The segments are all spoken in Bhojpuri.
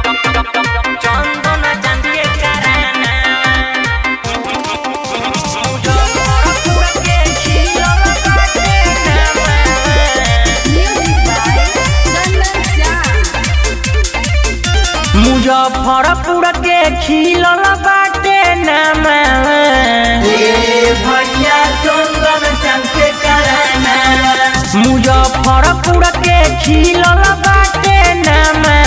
চন্দন চাঁদকে কারানা মুজফরপুরকে ছিল বাটে নামা Music by Chandan Shah. Muzaffarpur के खिलल बाटे नामा भैया चंदन चंके कराना मुजफ्फरपुर के खिलल बाटे नामा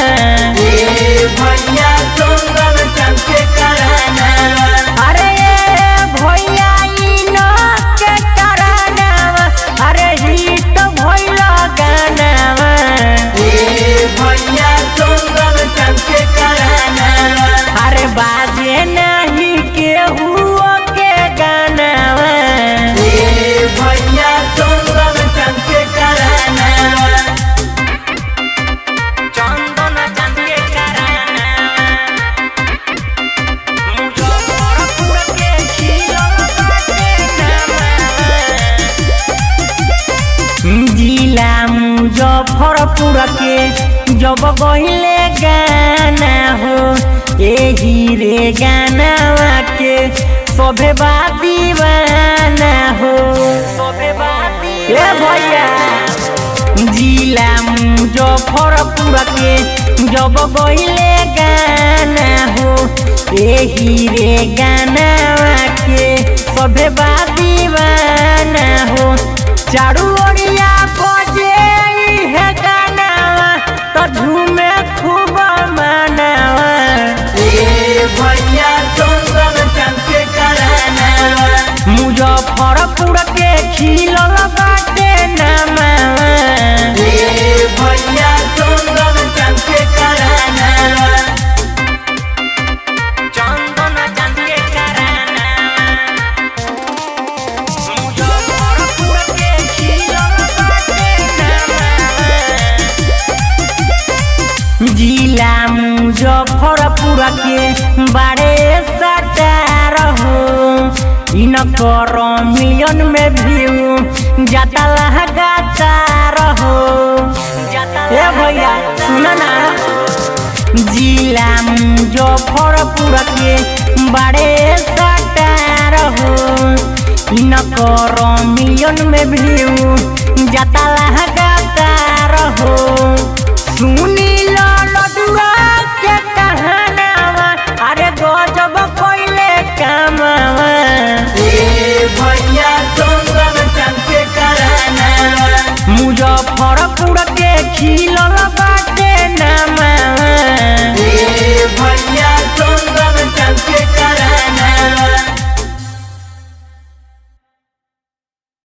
भैया चंदन चंके कराना अरे भैया ई न के कराना अरे ही तो भैया गाना भैया चंदन चंके कराना अरे बाजे नहीं केहू के गाना भैया चंदन चंके कराना चंदन चंके कराना मुजफ्फरपुर के खिलल बाटे नामा जिला मुजफ्फरपुर के जब गहिले गाना हो एही रे गाना के सभे बा दीवाना हो सभे बा ए भैया जिला मुजफ्फरपुर के जब गहिले गाना हो एही रे गाना के सभे बा दीवाना हो चारू ओरिया बजे है गाना तो झूमे खूब मनावा भैया चंदन चंके कराना मुजफ्फरपुर के खिलल बाटे नामा भैया चंदन चंके कराना चंदन चंके कराना मुजफ्फरपुर के खिलल बाटे नामा जिला मुजफ्फरपुर के बारे सटार हो इनकर मिलियन में व्यू जाता लगातार हो ए भैया सुन ना जिला मुजफ्फरपुर के बारे सटार हो इनकर मिलियन में व्यू जाता लगातार हो